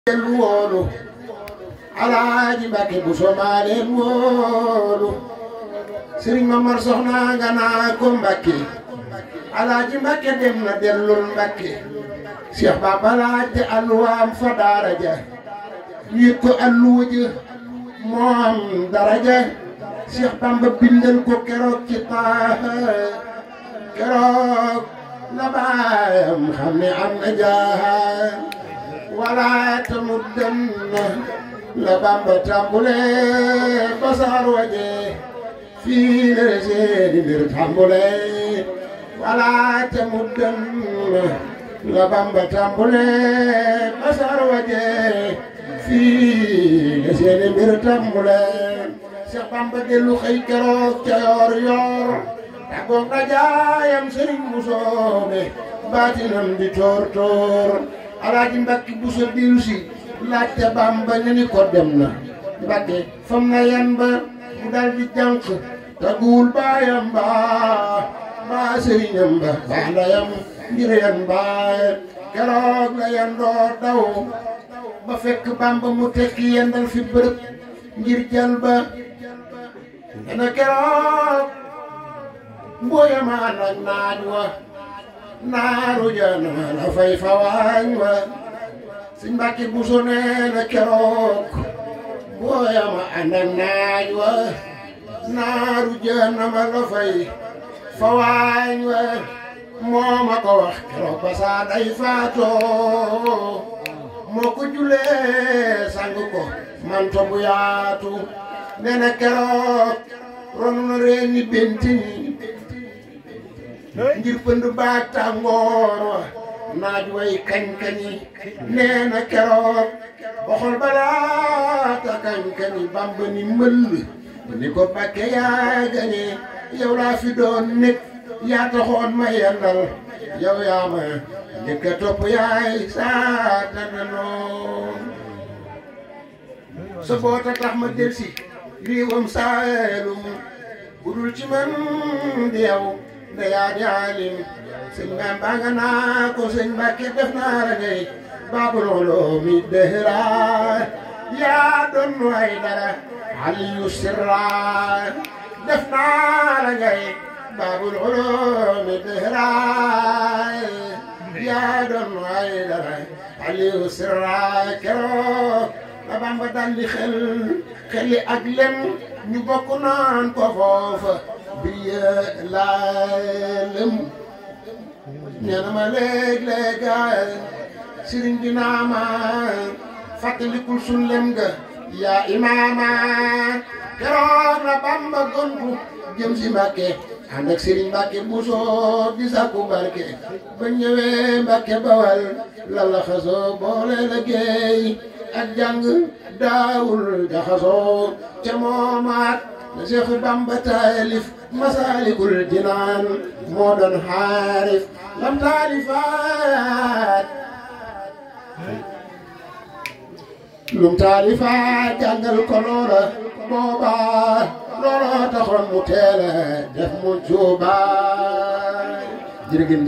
dellu woolu alaaji Mbàkke bu somaa leen woolu sëriñ Mamar soxna nga naa ko Mbàkke alaaji Mbàkke dem na dellul Mbàkke Cheikh Bamba laajte alluwaam fa daara ja ñu yët ko alluwa ja moo am daraja Cheikh Bamba bindal ko keroog ci taaha keroog la baayam xam ne am na jaaha wala tamuddanna la Bamba tàmbule basaar waje fii la seeni mbir tàmbule wala tamuddanna la Bamba tàmbule basaar waje fii la seeni mbir tàmbule Seex Bamba dellu xëy keroog ca yoor yoor tàggoog dajaayam sëriñ bu soobe baatinam di toor toor alaaji Mbàkke bu sa dilu si laajte Bamba ñu ni ko dem na Mbàkke fam na yan ba mu dal di jànq taguwul baayam ba baa sëriñam ba baa ndayam ngir yan baay keroog la yan doo daw ba fekk Bamba mu tekki yendal fi bërëb ngir jal ba dana keroog mbooyama nag naaj wa naaru jana la fay fawaañ wa sëñ Mbàkke Buso nee na keroog mbooyama ànd ak naaj wa naaru jana ma la fay fawaañ wa moo ma ko wax keroog ba saa day faatoo moo ko julee sang ko manto bu yaatu nee na keroog ron na reeni benti ngir pënd baag tàngoor wa naaj way kañ-kañi nee na keroog boxol balaata kañ-kañi Bamba ni mëll ni ko Mbàkke yaa gañe yow laa fi doon nekk yaa taxoon ma yendal yow yaa ma njëkk a topp yaay saata na noon sa boota tax ma delsi riiwam saalum budul ci man di yow nda yaa di alim sëñ Bamba nga naa ko sëñ Mbàkke def naa la ngay baabul ulumi dëhra yaa doon way dara aliyu sirra def naa la ngay baabul ulumi dëhra yaa doon way dara aliyu sirra keroog la Bamba daldi xel xeli ak lem ñu bokk naan ko foofa bi laalem nee na ma léeg-léeg sëriñ bi naa ma fàttalikul sun lem ga yaa imaama keroog la Bamba gontu jëm si Mbàkke ànd ak sëriñ Mbàkke Buso di sàkku barke ba ñëwee Mbàkke Bawal la la xasoo boole la géey ak jàng daawul jaxasoo ca moomaat na Seexu Bamba taalif masaalikul jinaan moo doon xaarif lam taalifaat lum taalifaat jàngal ko loola booba looloo taxoon mu teele def mu juuba jërëgin